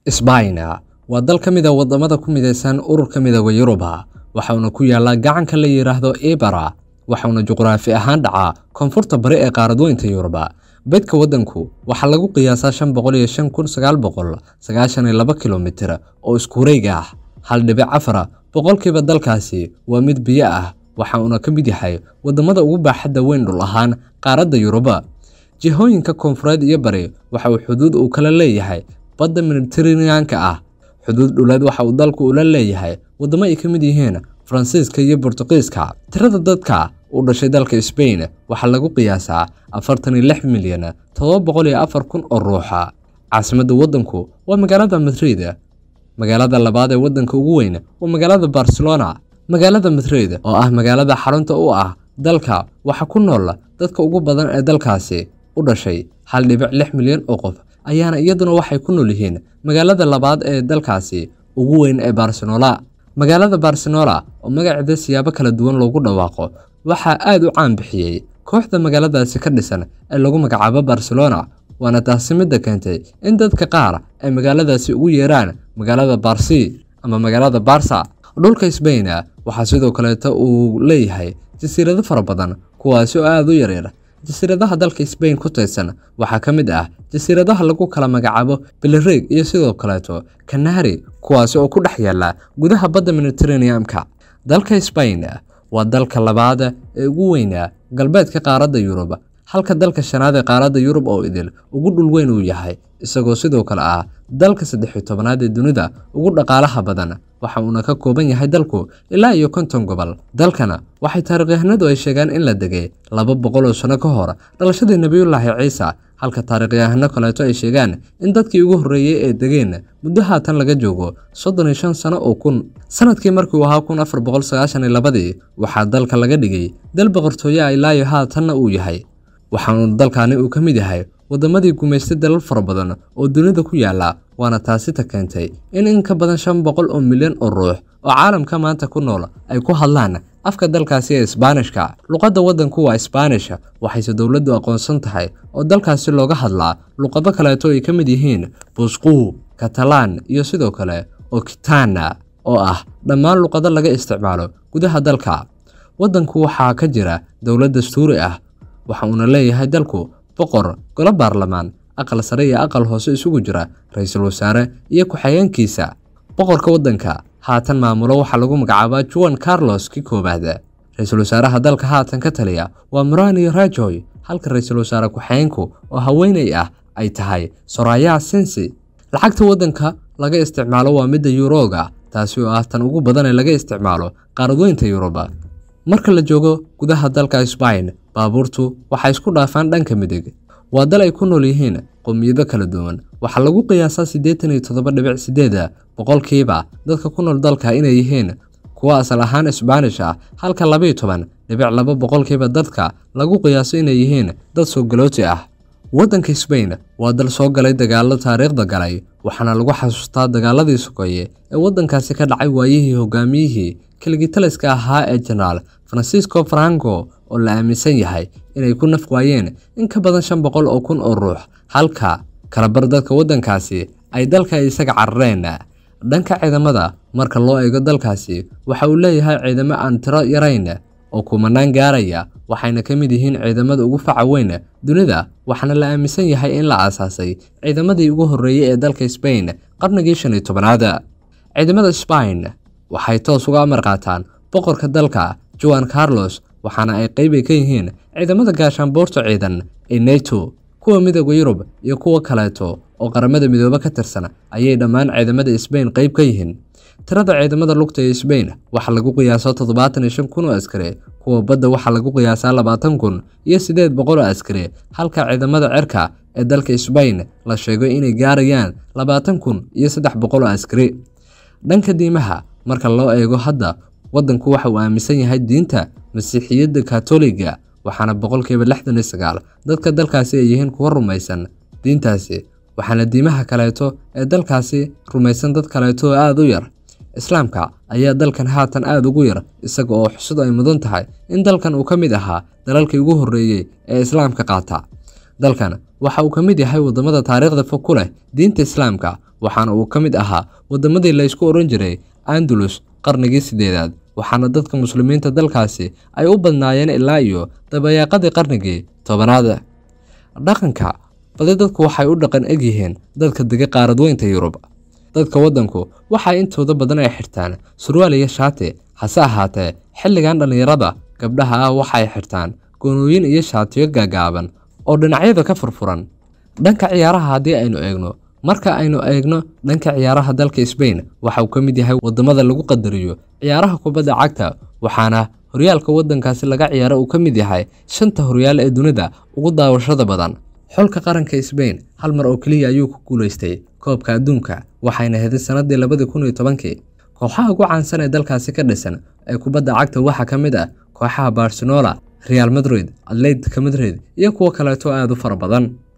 Isbayn waa dal ka mid ah wadamada ku midaysan ururka midooda Yuruba waxaana ku yaala gacanka la yiraahdo Ibera waxaana juqraafi ahaan dhacaa koonfurta bari ee qaaradweynta Yuruba bedka wadanku waxaa lagu qiyaasaa shan boqol iyo shan kun sagaal boqol sagaashan iyo laba kilomitir oo isku wareeg ah hal dhibic afar boqolkiiba dalkaasi waa mid biyo ah waxa uuna ka mid yahay wadamada ugu baaxadda weyn dhul ahaan qaaradda Yuruba jihooyinka koonfureed iyo bari waxa uu xuduud uu kala leeyahay badda Mediterranean-ka ah xuduud dhuleed waxa uu dalku ula leeyahay wadamo ay ka mid yihiin Faransiiska iyo Boortaqiiska tirada dadka u dhashay dalka Spain waxaa lagu qiyaasaa afartan iyo lix milyan todoba boqol iyo afar kun oo ruuxa caasimadda wadanku waa magaalada Madrid magaalada labaad ee wadanka ugu weyn waa magaalada Barcelona magaalada Madrid oo ah magaalada xarunta u ah dalka waxa ku nool dadka ugu badan ee dalkaasi u dhashay hal dhibic lix milyan oo qof ayaana iyaduna waxay ku nool yihiin magaalada labaad ee dalkaasi ugu weyn ee Barcelona magaalada Barcelona oo magaceeda siyaabo kala duwan loogu dhawaaqo waxaa aad u caan bixiyey kooxda magaaladaasi ka dhisan ee lagu magacaabo Barcelona waana taasi midda keentay in dadka qaar ay magaaladaasi ugu yeeraan magaalada Barsi ama magaalada Barca dhulka Spain waxaa sidoo kaleeto uu leeyahay jasiirado fara badan kuwaasi oo aad u yaryar jasiiradaha dalka Spain ku taysan waxaa ka mid ah jasiiradaha lagu kala magacaabo Balearic iyo sidoo kaleeto Canary kuwaasi oo ku dhex yaala gudaha badda Mediterranean-ka dalka Spain waa dalka labaad ee ugu weyn galbeedka qaaradda Yurub halka dalka shanaad ee qaaradda Yurub oo idil ugu dhul weyn uu yahay isagoo sidoo kale ah dalka saddex iyo tobanaad ee dunida ugu dhaqaalaha badan waxa uuna ka kooban yahay dalku ilaa iyo konton gobol dalkana waxay taariikhyahanadu ay sheegaan in la degay laba boqol oo sano ka hor dhalashadii nebiyullaahi ciise halka taariikhyahano kaleeto ay sheegaan in dadkii ugu horreeyey ee degeen muddo haatan laga joogo soddon iyo shan sano oo kun sanadkii markii uu ahaa kun afar boqol sagaashan iyo labadii waxaa dalka laga dhigay dal boqortooye ah ilaa iyo haatanna uu yahay waxaanu dalkani uu ka mid yahay wadamadii gumaystay dalal fara badan oo dunida ku yaala waana taasi ta keentay in in ka badan shan boqol oo milyan oo ruux oo caalamka maanta ku nool ay ku hadlaan afka dalkaasi ee isbaanishka luqadda wadanku waa isbaanish waxayse dowladdu aqoonsan tahay oo dalkaasi looga hadlaa luqado kaleeto ay ka mid yihiin busquu katalaan iyo sidoo kale okitana oo ah dhammaan luqado laga isticmaalo gudaha dalka wadanku waxaa ka jira dowlad dastuuri ah waxa uuna leeyahay dalku boqor golo baarlamaan aqal sare iyo aqal hoose isugu jira ra-iisul wasaare iyo ku-xigeenkiisa boqorka waddanka haatan maamulo waxaa lagu magacaabaa juan carlos ki koowaad ra-iisul wasaaraha dalka haatan ka taliya waa murani rajoy halka ra-iisul wasaare ku-xigeenku oo haweeney ah ay tahay soraya sensi lacagta waddanka laga isticmaalo waa midda yuroga taasi oo ah tan ugu badan ee laga isticmaalo qaaradweynta yuruba marka la joogo gudaha dalka Spain baabuurtu waxay isku dhaafaan dhanka midig waa dal ay ku nool yihiin qowmiyado kala duwan waxaa lagu qiyaasaa siddeetan iyo toddoba dhibic sideed boqolkiiba dadka ku nool dalka inay yihiin kuwa asal ahaan Isbaanish ah halka laba iyo toban dhibic laba boqolkiiba dadka lagu qiyaaso inay yihiin dad soo galooti ah waddanka Spain waa dal soo galay dagaallo taariikhda galay waxaana lagu xasuustaa dagaaladii sokeeye ee waddankaasi ka dhacay waayihii hogaamiyihii kaligitaliska ahaa ee jenaraal Francisco Franco oo la aaminsan yahay inay ku naf waayeen in ka badan shan boqol oo kun oo ruux halka kalabar dadka waddankaasi ay dalka isaga carareen dhanka ciidamada marka loo eego dalkaasi waxa uu leeyahay ciidamo aan tiro yarayn oo kumanaan gaaraya waxayna ka mid yihiin ciidamada ugu faca weyn dunida waxaana la aaminsan yahay in la aasaasay ciidamadii ugu horreeyey ee dalka Spain qarnigii shan iyo tobanaad ciidamada Spain waxay toos uga amar qaataan boqorka dalka Juan Carlos waxaana ay qayb ka yihiin ciidamada gaashaanbuurta ciidan ee NATO kuwa midowga Yurub iyo kuwa kaleeto oo qaramada midoobe ka tirsan ayay dhammaan ciidamada Spain qayb ka yihiin tirada ciidamada lugta ee Spain waxaa lagu qiyaasaa toddobaatan iyo shan kun oo askari kuwa badda waxaa lagu qiyaasaa labaatan kun iyo siddeed boqol oo askari halka ciidamada cirka ee dalka Spain la sheego inay gaarayaan labaatan kun iyo saddex boqol oo askari dhanka diimaha marka loo eego hadda waddanku waxa uu aaminsan yahay diinta masiixiyadda katoliga waxaana boqolkiiba lixdan iyo sagaal dadka dalkaasi ay yihiin kuwa rumaysan diintaasi waxaana diimaha kaleeto ee dalkaasi rumaysan dad kaleeto oo aada u yar islaamka ayaa dalkan haatan aada ugu yar isaga oo xusud ay mudan tahay in dalkan uu ka mid ahaa dalalkii ugu horreeyey ee islaamka qaata dalkan waxa uu ka mid yahay wadamada taariikhda fog ku leh diinta islaamka waxaana uu ka mid ahaa waddamadii la ysku odhan jiray andalus qarnigii sideedaad waxaana dadka muslimiinta dalkaasi ay u badnaayeen ilaa iyo dabayaaqadii qarnigii tobanaad dhaqanka badi dadku waxay u dhaqan eg yihiin dadka dega qaaradweynta yurub dadka waddanku waxay intooda badan ay xirtaan surwaal iyo shaati hase ahaatee xilligan dhallinyarada gabdhaha ah waxay xirtaan goonooyin iyo shaatiyo gaagaaban oo dhinacyada ka furfuran dhanka ciyaaraha haddii aynu eegno marka aynu eegno dhanka ciyaaraha dalka sbain waxa uu ka mid yahay waddamada lagu qadariyo ciyaaraha kubadda cagta waxaana horyaalka waddankaasi laga ciyaaro uu ka mid yahay shanta horyaal ee dunida ugu daawashada badan xulka qaranka sbain hal mar oo keliya ayuu ku guulaystay koobka adduunka waxayna heday sannadii labadii kun iyo tobankii kooxaha ugu caansan ee dalkaasi ka dhisan ee kubadda cagta waxaa ka mid ah kooxaha barcelona real madrid atletica madrid iyo kuwo kaleeto aad u fara badan